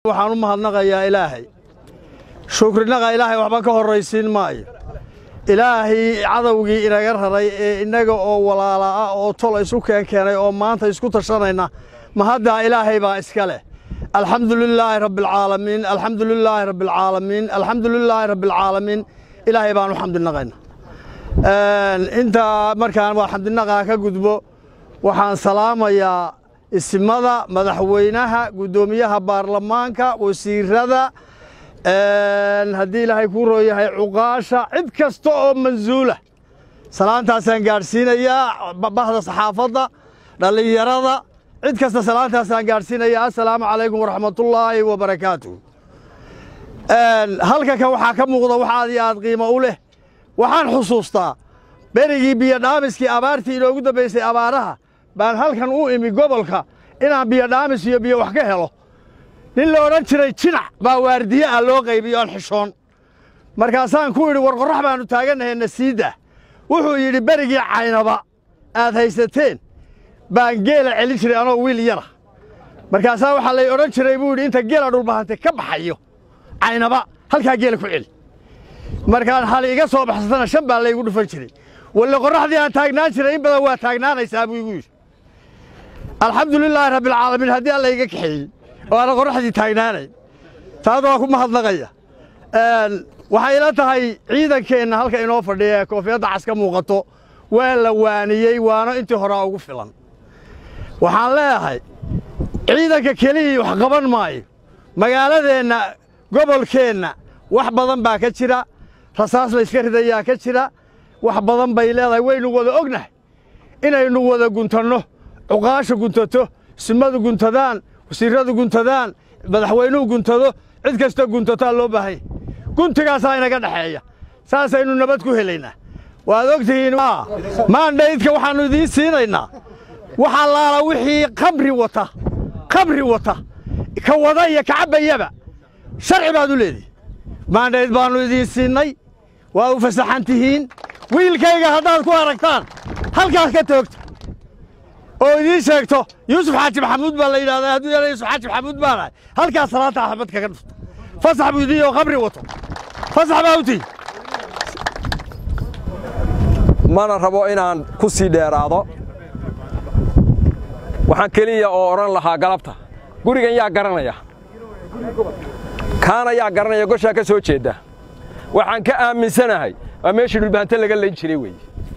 waxaan u mahadnaqayaa ilaahay shukrinaqa ilaahay waxba ka horraysiin maayo ilaahay cadowgii inaga raray ee innaga oo walaala ah oo tol isu keen keenay oo maanta isku tashanayna mahaddaa ilaahay baa iska leh alxamdu lilaahi rabbialcaalamiin alxamdu lilaahi rabbialcaalamiin alxamdu lilaahi rabbialcaalamiin ilaahay baan u xamdinaqayna intaa markaan waa xamdinaqaa ka gudbo waxaan salaamayaa isimada madaxweynaha guddoomiyaha baarlamaanka wasiirada haddii ilaahay kuu rooyahay cuqaasha cid kasta oo mansuula salaantaasaan gaadhsiinayaa bahda saxaafadda dhallinyarada cid kasta salaantaasaan gaadhsiinayaa assalaamu calaykum waraxmatullaahi wabarakaatuh halka kan waxaa ka muuqda wax aad iyo aad qiimo u leh waxaan xusuustaa berigii biyodhaamiskii abaartii inoogu dambaysay abaaraha baan halkan u imi gobolka inaan biyodhaamis iyo biyo wax ka helo nin la odhan jiray jinac baa waardiye ah loo qaybiyo aan xishoon markaasaan ku idhi war qorrax baannu taagannahay nasiidda wuxuu yidhi berigii caynaba aad haysateen baan geela celin jiray anoo wiil yara markaasaa waxaa lay odhan jiray buu yidhi inta geela dhulbahante ka baxayo caynaba halkaa geela ku celi markaan hal iga soo baxsatana shan baa laygu dhufan jiray walle qorraxdii aan taagnaan jiray in badan waa taagnaanaysaa buu igu yidhi alxamdu lilaahi rabbialcaalamiin haddii alla iga kaxeeyey oo aana qorraxdii taagnaanayn taas waa ku mahadnaqaya waxay ila tahay ciidankeenna halka inoo fadhiya ee koofiyadda cas ka muuqato waa la waaniyey waano intii horaa ugu filan waxaan leeyahay ciidanka kelihii wax qaban maayo magaaladeenna gobolkeenna wax badan baa ka jira rasaas layska ridayaa ka jira wax badan bay leedahay waynu wada ognahay inaynu wada guntanno cuqaasha guntato simadu guntadaan wasiirradu guntadaan madaxweynuhu guntado cid kasta guntataa loo baahanya guntigaasaa inaga dhexeeya saasaynu nabad ku helaynaa waad og tihiin maandhaydka waxaannu idiin siinaynaa wax allaala wixii khamri wata khamri wata ka wada iyo ka cabbayaba sharci baad u leedihi maandhayd baannu idiin siinnay waa u fasaxan tihiin wiilkayga haddaad ku aragtaan halkaas ka toogta oo idiin sheegto yuusuf xaaji maxamuud baa la yidhahdaa hadduu yana yuusuf xaaji maxamuud baa nahay halkaas salaanta axmed kaga dhufta fasax buu idiin oo khamri wato fasax baa u tihi mana rabo inaan ku sii dheeraado waxaan keliya oo odhan lahaa galabta gurigan yaa garanaya kaana yaa garanaya goshaa ka soo jeedda waxaan ka aaminsanahay waa meeshii dhulbahante laga layn jiray weeye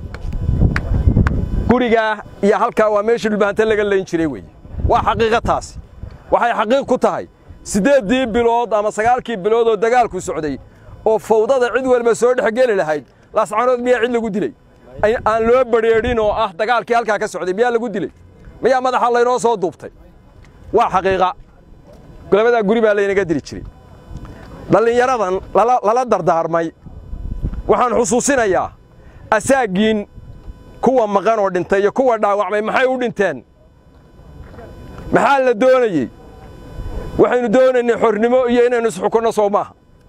gurigaa iyo halkaa waa meeshii dhulbahante laga layn jiray weeye waa xaqiiqa taasi waxay xaqiiq ku tahay siddeeddii bilood ama sagaalkii bilood oo dagaalku socday oo fawdada cid walba soo dhex geli lahayd laascanood miyaa cid lagu dilay aan loo badrheedhin oo ah dagaalkii halkaa ka socday miyaa lagu dilay miyaa madaxa laynoo soo duubtay waa xaqiiqa golabadaa guri baa laynaga dili jiray dhallinyaradan lala dardaarmay waxaan xusuusinayaa asaaggiin kuwa maqan oo dhintay iyo kuwa dhaawacmay maxay u dhinteen maxaa la doonayey waxaynu doonaynay xornimo iyo inaynu isxukunno soo maaha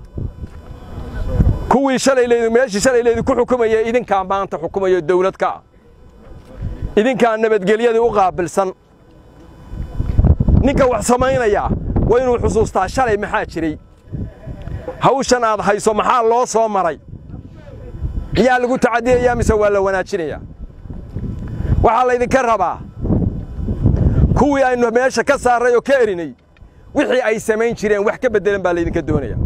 kuwii shalaylaydu meeshii shalaylaydu ku xukumaya idinkaa maanta xukumayo dawlad ka ah idinkaa nabadgelyadii u qaabilsan ninka wax samaynayaa waa inuu xusuustaa shalay maxaa jiray hawshan aad hayso maxaa loo soo maray miyaa lagu tacadiyayaa mise waa la wanaajinayaa waxaa laydinka rabaa kuwii aynu meesha ka saarray oo ka erinay wixii ay samayn jireen wax ka beddelan baa laydinka doonaya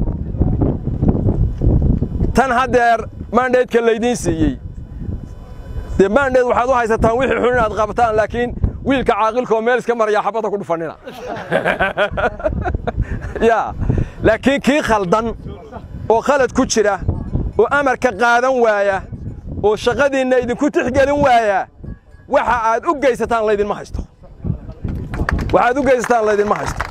tan haddeer maandheedka laydiin siiyey dee maandheed waxaad u haysataan wixii xun inaad qabtaan laakiin wiilka caaqilka oo meel iska maraya xabadda ku dhufannina yaa laakiin kii khaldan oo khalad ku jira oo amarka qaadan waaya oo shaqadiinna idinku tixgelin waaya waxa aad u geysataan laydinma haysto waxaad u geysataan laydinma haysto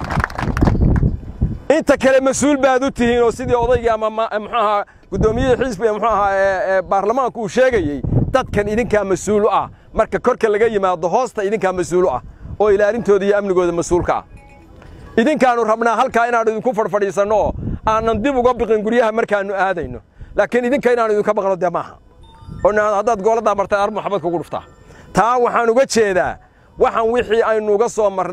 inta kale mas-uul baad u tihiin oo sidii odaygii ama muxuu ahaa guddoomiyihii xisbiga muxuu ahaa ee baarlamaanku uu sheegayey dadkan idinkaa mas-uul u ah marka korka laga yimaado hoosta idinkaa mas-uul u ah oo ilaalintooda iyo amnigooda mas-uulka ah idinkaannu rabnaa halkaa inaannu idinku fadhfadhiisanno oo aanan dib uga biqin guryaha markaannu aadayno laakiin idinka inaannu idinka baqno dee maaha oo haddaad gooladdaa martay ar maxabad kugu dhuftaa taa waxaan uga jeedaa waxaan wixii aynu uga soo marnay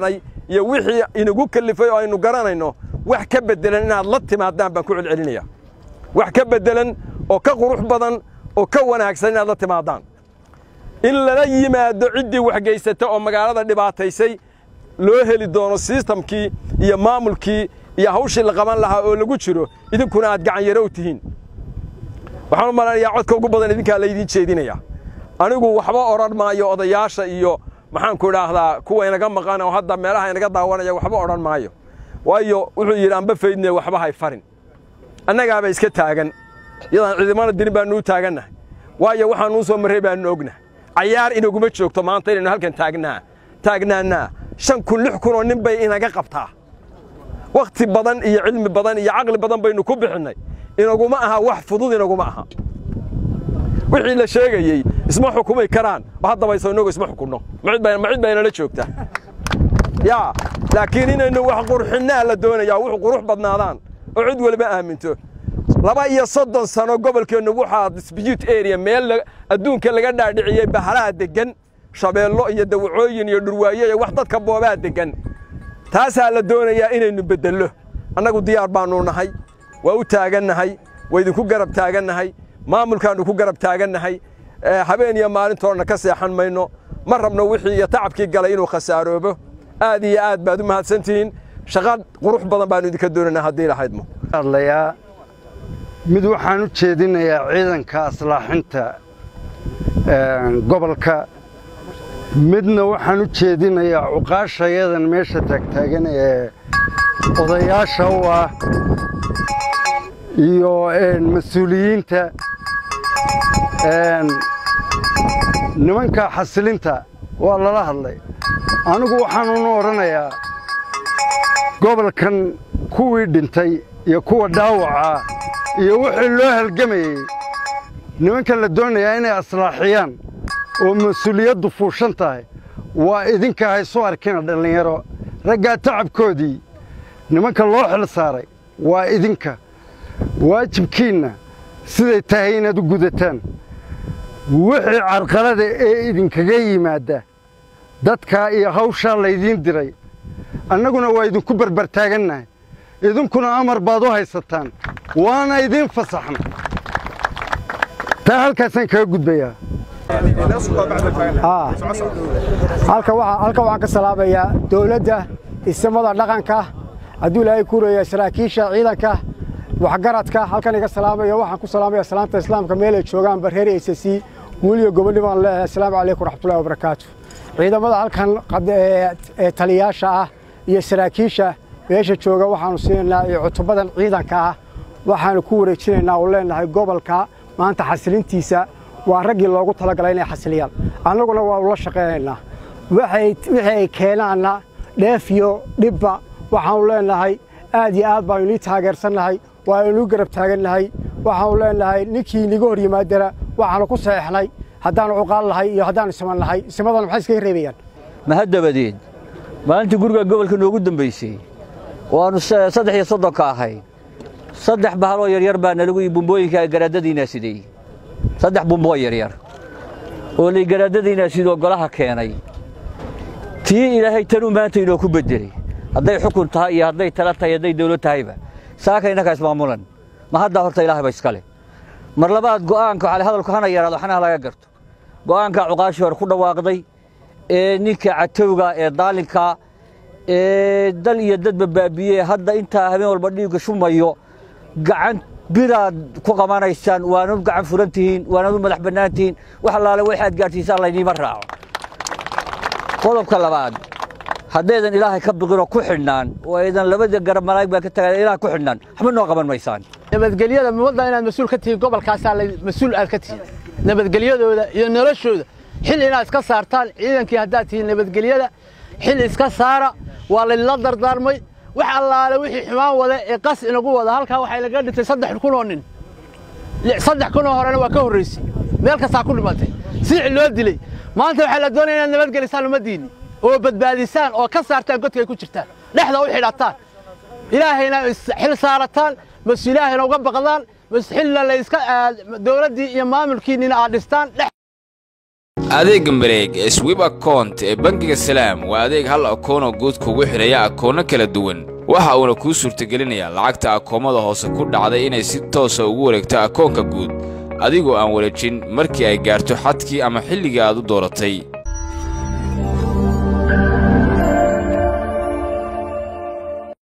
iyo wixii inagu kellifay oo aynu garanayno wax ka beddelan inaad la timaadaan baan ku celcelinaya wax ka beddelan oo ka qurux badan oo ka wanaagsan inaad la timaadaan in lala yimaado ciddii waxgaysata oo magaalada dhibaataysay loo heli doono sistamkii iyo maamulkii iyo hawshii la qaban lahaa oo lagu jiro idinkuna aad gacanyarow tihiin waxaan u malanayaa codka ugu badan idinkaa laydiin jeedinaya anigu waxba odhan maayo odayaasha iyo maxaanku idhaahdaa kuwa inaga maqan oo hadda meelaha inaga daawanaya waxba odhan maayo waayo wuxuu yidhi anba faydne waxba hay farin annagaaba iska taagan iyadaan ciidamana dirin baannu u taagannahay waayo waxaanuu soo marray baannu ognahay cayaar inaguma joogto maanta inaynu halkan taagnaa taagnaannaa shan kun lix kun oo nin bay inaga qabtaa wakhti badan iyo cilmi badan iyo caqli badan baynu ku bixinnay inaguma aha wax fudud inaguma aha wixii la sheegayey isma xukumi karaan oo haddaba isoo inagu isma xukunno ma cid baa inala joogta yaa laakiin inaynu wax qurxinnaa la doonayaa wuxuu qurux badnaadaan oo cid waliba aaminto laba iyo soddon sano gobolkeennu waxaa dispute area meel adduunka laga dhaadhiciyey bahalaha deggan shabeello iyo dawacooyin iyo dhurwaaye iyo wax dadka boobaa deggan taasaa la doonayaa inaynu beddello annagu diyaar baannu nahay waa u taagannahay waa idinku garab taagannahay maamulkaannu ku garab taagannahay habeen iyo maalintoodna ka seexan mayno ma rabno wixii iyo tacabkii galay inuu khasaaroobo aad iyo aad baad u mahadsantihiin shaqa qurux badan baannu idinka doonaynaa haddii lahaydmo hadlayaa mid waxaan u jeedinayaa ciidanka aslaaxinta gobolka midna waxaan u jeedinayaa cuqaashayadan meesha taagtaagan ee odayaasha u ah iyo mas-uuliyiinta nimanka xasilinta waa lala hadlay anigu waxaanunu odhanayaa gobolkan kuwii dhintay iyo kuwa dhaawacaa iyo wixii loo halgamayey nimankan la doonayaa inay aslaaxiyaan oo mas-uuliyaddu fuushan tahay waa idinka haysu arkina dhallinyaro raggaa tacabkoodii nimanka loo xil saaray waa idinka waajibkiinna siday tahay inaad u gudataan wixii carqalada ee idinkaga yimaadda dadkaa iyo hawshaa laydiin diray annaguna waa idinku barbartaagannahay idinkuna amar baad u haysataan waana idiin fasaxna taa halkaasaan kaga gudbayaa halkan waxaan ka salaabayaa dawladda isimada dhaqanka hadduu ilaahay kuuraya saraakiisha ciidanka waxgaradka halkan iga salaamaya waxaan ku salaamaya salaanta islaamka meel ay joogaanba reer eysasi weliyo gobodhi baan leeyahay assalaamu calaykum raxmatullahi wabarakaatu ciidamada halkan ee taliyaasha ah iyo saraakiisha meesha jooga waxaanu siinaynaa iyo cutubadan ciidanka ah waxaanu ku wareejinaynaa oo leenahay gobolka maanta xasilintiisa waa raggii loogu talagalay inay xasiliyaan annaguna waa ula shaqaynaynaa wixii ay keenaanna dheef iyo dhibba waxaanu leenahay aad iyo aad baanu inii taageersannahay waa inuu garab taagannahay waxaanu leenahay ninkii niga hor yimaadana waxaanu ku saxeexnay haddaanu cuqaal nahay iyo haddaanu siman nahay simadana maxay iskaga reebayaan mahaddabadeed maalintii guriga gobolka noogu dambaysay waannu saddex iyo soddonka ahay saddex bahaloo yaryar baa nalagu ii bumbooyinka garaadadiinaa sidey saddex bumboo yaryar oo lay garaadadiinaa sidoo golaha keenay tii ilaahay tanuu maanta inoo ku beddelay hadday xukun tahay iyo hadday tala tahay hadday dawlad tahayba saaka innakaa ismaamulan ma haddaa horta ilaahayba iskale mar labaad go'aanka waxaa hadalku hana yaraado xanaha laga garto go'aanka cuqaashii hore ku dhawaaqday ee ninka catowga ee daalinka ee dal iyo dadba baabiye hadda intaa habeen walba dhiigga shumayo gacan biraad ku qabanaysaan waanad gacan furan tihiin waanad u madax bannaan tihiin wax allaale waxaad gaadhsiisaan layniima raaco qodobka labaad haddaydan ilaahay ka biqinoo ku xidhnaan oo aydan labada garab malaa'ig baa ka tagaan ilaah ku xidhnaan waxba noo qaban maysaan nabadgelyada muwadda inaad mas-uul ka tihiin gobolkaasaa mas-uul aad ka tihiin nabadgelyadooda iyo noloshooda xil inaad iska saartaan ciidankii haddaad tihiin nabadgelyada xil iska saara waa laydinla dardaarmay wax allaale wixii xumaan wada ee qas inagu wada halkaa waxay laga dhintay saddex kun oo nin saddex kun oo horena waa ka horraysay meel kastaa ku dhimatay siici loo dilay maanta waxaa la doonaya inaad nabadgelisaan ummaddiinni oo badbaadisaan oo ka saartaan godkay ku jirtaan dhexda u xidhataan ilaahayna xil saarataan mas ilaahayna uga baqdaan mas xilla layska dowladdii iyo maamulkiinnina aad dhistaan adeegga mareeg ee swib akount ee bangiga salaam waa adeeg hal akoonoo guud kugu xidhaya akoonno kala duwan waxa uuna kuu suurtagelinayaa lacagta akoommada hoose ku dhacday inay si toosa ugu wareegto akoonka guud adigoo aan wareejin markii ay gaarto xadkii ama xilligii aad u dooratay